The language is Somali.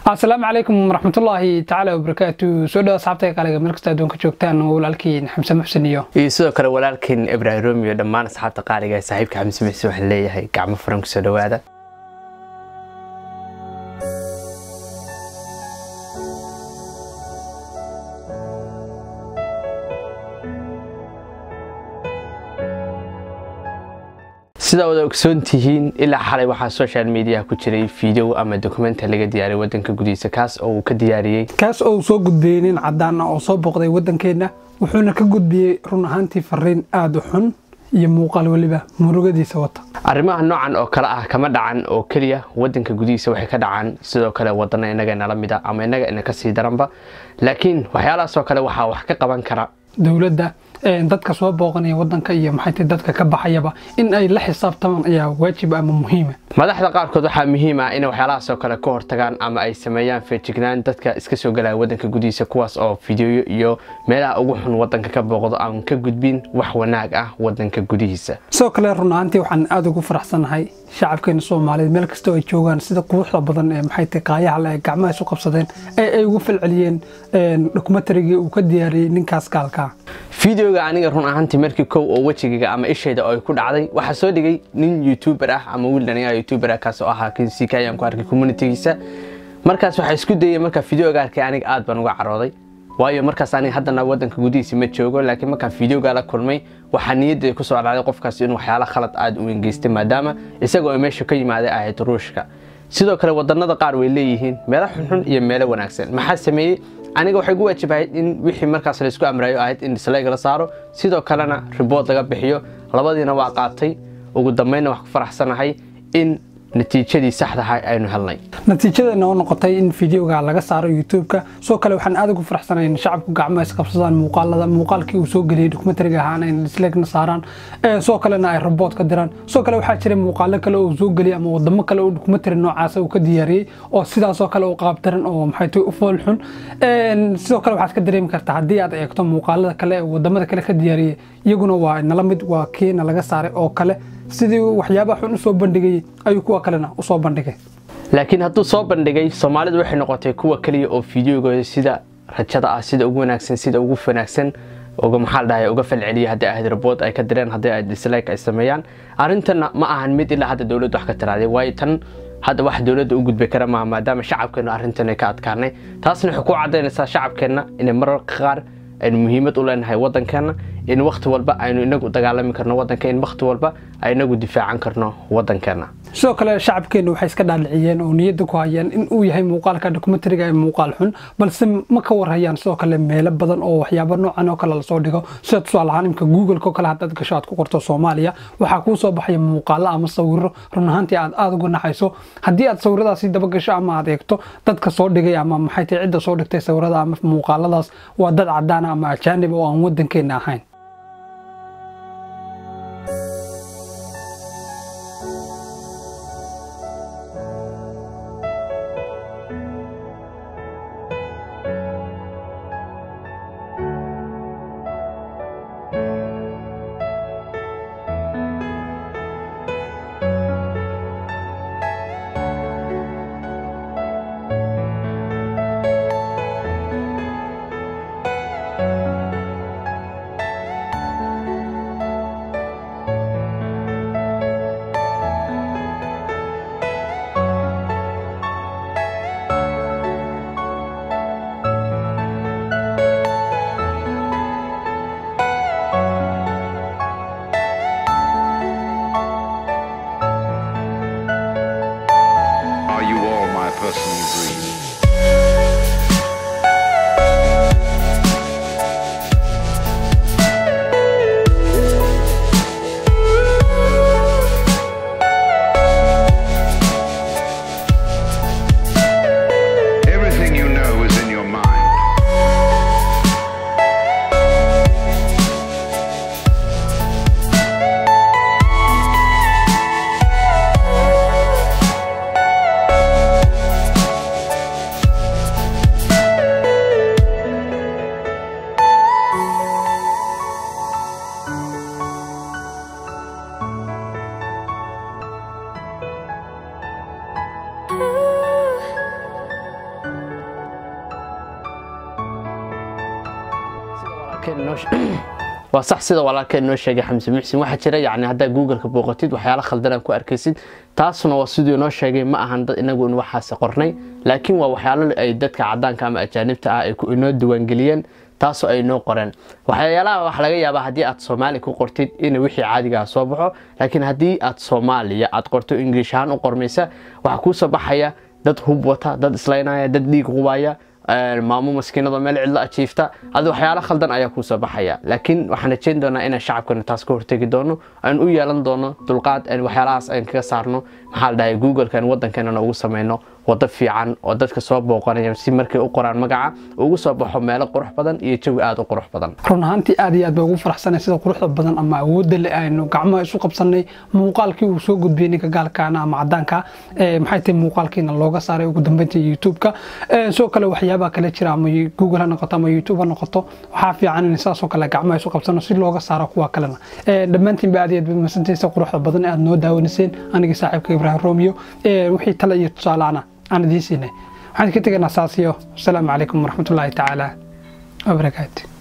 asalaamu calaykum waraxmatullaahi tacaala wabarakaatu soo dhawa asxaabta qaaliga meel kasta adduunka joogtaan waa walaalkiin xamse muxsen iyo iyo sidoo kale walaalkiin ibraahim romiyo dhammaan asxaabta qaaliga ee saaxiibka xamse muxsen waxaan leeyahay gacmo furan kusoo dhawaada sidaa wada ogsoon tihiin ilaa xalay waxaa social mediaha ku jiray video ama dokumenta laga diyaariyay wadanka gudihiisa kaas oo uu ka diyaariyey kaas oo uu soo gudbiyey nin cadaan ah oo soo booqday waddankeenna wuxuuna ka gudbiyey run ahaantii fariin aada u xun iyo muuqaal weliba murugadiisa wata arrimaha noocan oo kale ah kama dhacan oo keliya wadanka gudihiisa waxay ka dhacaan sidoo kale wadana inaga nala mida ama inaga ina kasii daranba laakiin waxyaalahaas oo kale waxaa wax ka qaban kara dowladda dadka soo booqanaya wadanka iyo maxay tahay dadka ka baxayaba in ay la xisaabtamaan ayaa waajib ama muhiima madaxda qaarkood waxaa muhiim ah inay waxyaalahaas oo kale ka hortagaan ama ay sameeyaan feejignaan dadka iska soo galaya wadanka gudihiisa kuwaas oo fideoyo iyo meelaha ugu xun wadanka ka booqdo aan ka gudbin wax wanaag ah wadanka gudihiisa sidoo kale run ahaantii waxaan aada ugu faraxsanahay shacabkeena soomaaliyeed meel kastoo ay joogaan sida quruxda badan ee maxay tahay qaayaha le gacmaha isu qabsadeen ee ay ugu falceliyeen dokumentarigii uu ka diyaariyey ninkaas gaalka fideoga aniga run ahaantii markii kow oo wejigayga ama ishayda oo ay ku dhacday waxaa soo dhigay nin youtuber ah ama wiil dhalinyaro youtuber ah kaas oo ahaa kinsika ayaan ku arkay communitygiisa markaas waxaa isku dayay markaa fideoga arkay aniga aad baan uga carooday waayo markaas aniga haddana wadanka gudihiisa ma joogo laakiin markaan fideoga la kulmay waxaa niyadda kusoo dhacday qofkaas inuu waxyaala khalad aad u engeystay maadaama isagoo ay meesha ka yimaaday ahayd ruushka sidoo kale wadanada qaar way leeyihiin meelo xunxun iyo meelo wanaagsan maxaa sameeyey aniga waxay gu waajibahayd in wixii markaas laysku amrayo ahayd in disleyg la saaro sidoo kalena ribood laga bixiyo labadiina waa qaatay ugu dambeynna wax ku faraxsanahay in natiijadii saxdaha aynu helnay natiijadana oo noqotay in fideoga laga saaro youtube-ka sidoo kale waxaan aad ugu faraxsanahay in shacabku gacmaha isqabsadaan muuqaalada muuqaalkii uu soo geliyey dokumentariga ahaana in dislegna saaraan sidoo kalena ay rabood ka diraan sidoo kale waxaa jiray muuqaalo kale oo soo geliyay ama wadamo kale oo dokumentari noocaasa uu ka diyaariyey oo sidaasoo kale u qaabdaran oo maxay tahay u fool xun sidoo kale waxaad ka dareemi kartaa haddii aad eegto muuqaalada kale ee wadamada kale ka diyaariyey iyaguna waa nala mid waa kiina laga saaray oo kale sidii waxyaabaha xun usoo bandhigayay ayuu kuwa kalena usoo bandhigay laakiin hadduu soo bandhigay soomaalidu waxay noqotay kuwa keliya oo fideogooda sida rajada ah sida ugu wanaagsan sida ugu wanaagsan uga maxaa dhahay uga falceliya haddii ahayd rabood ay ka direen haddii ay dislike ay sameeyaan arrintanna ma ahan mid ilaa hadda dowladdu wax ka tiraaday waayo tan hadda wax dowladda u gudbi kara maaha maadaama shacabkeennu arrintan ay ka adkaanay taasna waxay ku caddaynaysaa shacabkeenna inay mararka qaar aynu muhiimad u leenahay waddankeenna in wakhti walba aynu inagu dagaalami karno waddanka in wakhti walba ay inagu difaacan karno waddankeenna sidoo kale shacabkeenna waxay iska dhaaliciyeen oo niyadda ku hayaan in uu yahay muuqaalka dokumentariga ee muuqaal xun balse ma ka warhayaan sidoo kale meelo badan oo waxyaabo noocan oo kale lasoo dhigo sida tusaale ahaan imka google-ka oo kale haddaad gasho aad ku qorto soomaaliya waxaa kuu soo baxaya muuqaalo ama sawiro run ahaantii aad aada uga naxayso haddii aad sawiradaasi daba gasho ama aad eegto dadka soo dhigay ama maxay tahay cidda soo dhigtay sawirada ama muuqaaladaas waa dad cadaan ama ajaanib oo aan waddankeenna ahayn Are you all my personal dreams? Everything you know is in your mind. walaalkeen noo waa sax sida walaalkeen noo sheegay xamse muxsin waxaa jira yacni haddaa googleka booqatid waxyaalo khaldan ku arkaysid taasna waa siduu noo sheegay ma ahan dad inagu in waxaas qornay laakiin waa waxyaalo ay dadka cadaanka ama ajaanibta ah ay inoo diiwaangeliyeen taasoo ay noo qoreen waxyaalaha waxa laga yaabaa haddii aad soomaali ku qortid in wixii caadigaa soo baxo laakiin haddii aad soomaaliya aad qorto ingilish ahaan u qormaysa waxaa kuu soo baxaya dad hub wata dad islaynaya dad dhiig qubaya maamo maskiinado meel cidlo ajiifta adi waxyaalo khaldan ayaa kuu soo baxaya laakiin waxaan rajeyn doonaa inaan shacabkana taas ka hortegi doono aan u yeelan doono dulqaad waxyaalahaas aan kaga saarno maxaa la dhahay google-kan waddankeena ugu sameyno wado fiican oo dadka soo booqanaya si markay u qoraan magaca ugu soo baxo meelo qurux badan iyo jawi aada u qurux badan run ahaantii aad iyo aad baa ugu faraxsanay sida quruxda badan ama awoodda le aynu gacmaha isu qabsanay muuqaalkii uu soo gudbiyey ninka gaalkaana ama cadaanka maxay tahay muuqaalkiina looga saaray ugu dambeyntii youtube-ka sidoo kale waxyaabaha kale jira ama google ha noqoto ama youtube ha noqoto waxaa fiican in saasoo kale gacmaha isu qabsano si looga saaro kuwa kalena dhammaantiin ba aad iyo aad ba masantaysay quruxda badan aad noo daawaniseen anigii saaxiibka ibraahim romeo wixii tale iyo tusaalaana aan idiin siinay waxaan ka tegaynaa saasiyo asalaamu calaykum waraxmatullaahi tacaala wabarakaatu